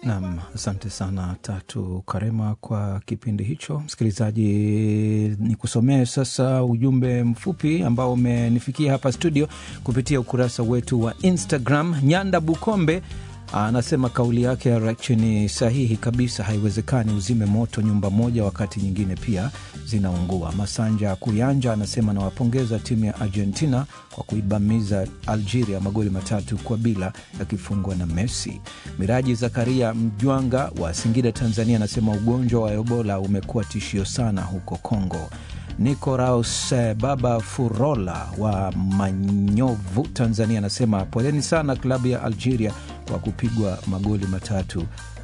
Nam, asante sana Tatu Karema kwa kipindi hicho. Msikilizaji, ni kusomee sasa ujumbe mfupi ambao umenifikia hapa studio kupitia ukurasa wetu wa Instagram. Nyanda Bukombe anasema kauli yake ya Rachi ni sahihi kabisa. Haiwezekani uzime moto nyumba moja wakati nyingine pia zinaungua. Masanja Kuyanja anasema nawapongeza timu ya Argentina kwa kuibamiza Algeria magoli matatu kwa bila yakifungwa na Messi. Miraji Zakaria Mjwanga wa Singida, Tanzania anasema ugonjwa wa Ebola umekuwa tishio sana huko Kongo. Nicoraus Baba Furola wa Manyovu, Tanzania anasema poleni sana klabu ya Algeria kwa kupigwa magoli matatu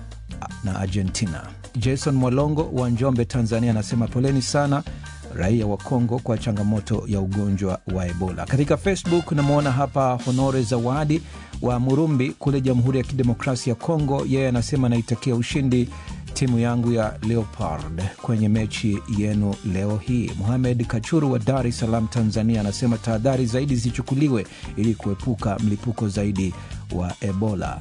na Argentina. Jason Mwalongo wa Njombe, Tanzania anasema poleni sana raia wa Kongo kwa changamoto ya ugonjwa wa Ebola. Katika Facebook namwona hapa Honore Zawadi wa Murumbi kule Jamhuri ya Kidemokrasia ya Kongo, yeye anasema naitakia ushindi timu yangu ya Leopard kwenye mechi yenu leo hii. Muhamed Kachuru wa Dar es Salaam, Tanzania anasema tahadhari zaidi zichukuliwe ili kuepuka mlipuko zaidi wa Ebola.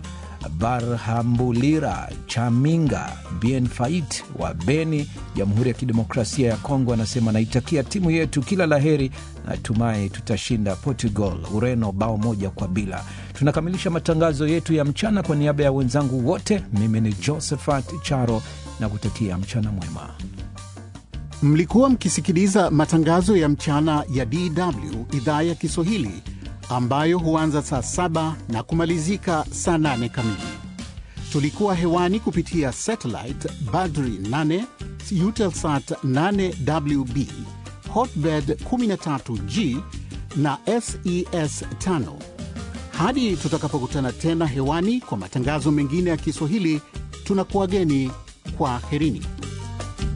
Barhambulira Chaminga Bien Fait wa Beni, Jamhuri ya Kidemokrasia ya Kongo anasema naitakia timu yetu kila laheri, natumai tutashinda Portugal Ureno bao moja kwa bila. Tunakamilisha matangazo yetu ya mchana. Kwa niaba ya wenzangu wote, mimi ni Josephat Charo na kutakia mchana mwema. Mlikuwa mkisikiliza matangazo ya mchana ya DW idhaa ya Kiswahili ambayo huanza saa saba na kumalizika saa nane kamili. Tulikuwa hewani kupitia satellite Badri 8 Eutelsat 8WB Hotbird 13G na SES 5. Hadi tutakapokutana tena hewani kwa matangazo mengine ya Kiswahili, tunakuwageni kwa herini.